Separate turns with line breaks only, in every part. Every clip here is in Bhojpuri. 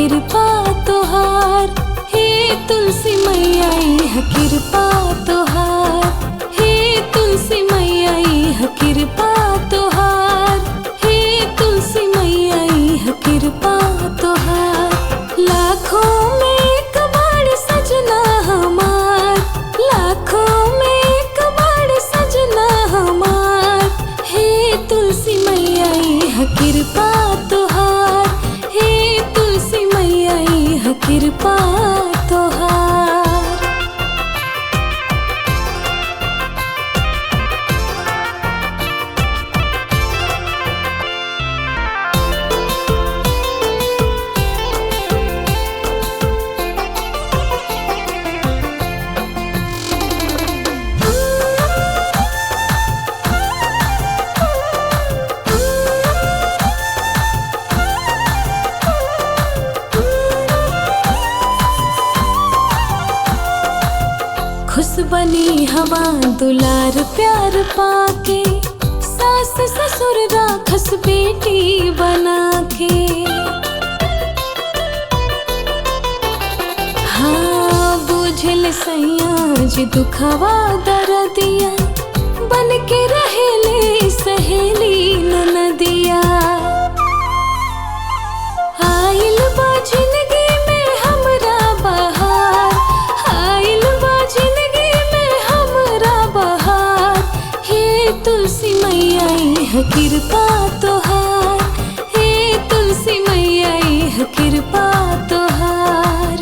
कृपा तोहार हे तुलसी मैया इह कृपा तोहार हे तुलसी मैया इह कृपा तोहार हे तुलसी मैया इह कृपा तोहार लाखों में एक बार सजना हमार लाखों में एक बार सजना हमार हे तुलसी मैया इह कृपा तोहार हे तुलसी मैया इह कृपा तोहार खुश बनी हवा दुलार प्यार पाके सास ससुर राखस बेटी बना के हाँ बुझल सैया जी दुखवा दर्दिया बन के रहेले सहेली ननदिया आइल बा जिंदगी में हमरा बहार आइल बा जिंदगी में हमरा बहार हे तुलसी मैया इह कृपा तोहार हे तुलसी मैया इह कृपा तोहार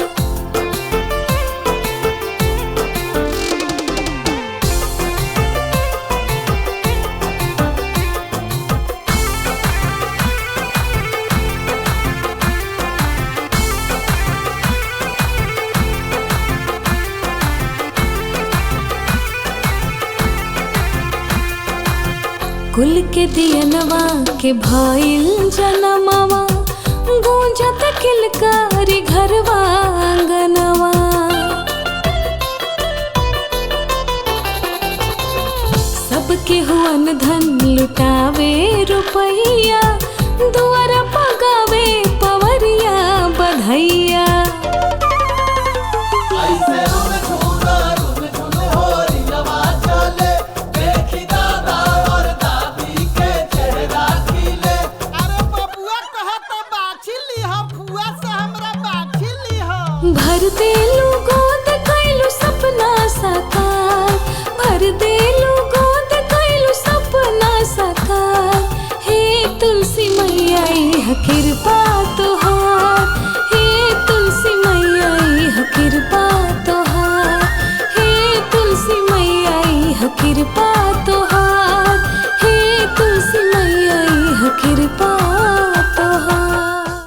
कुल के दियनवा के भइल जनमवा गूंजत किलकारी घरवा आंगनवा सबके हुअन धन लुटावे रुपैया दुआर पगावे पवरिया बधैया
ऐसे रुन झुना रुन झुन होरी नवा चले देखी दादा और दादी के चेहरा खिले
अरे बबुआ कहत बाछी लीह फुआ से हमरा बाछी लीह
भर दे लोगों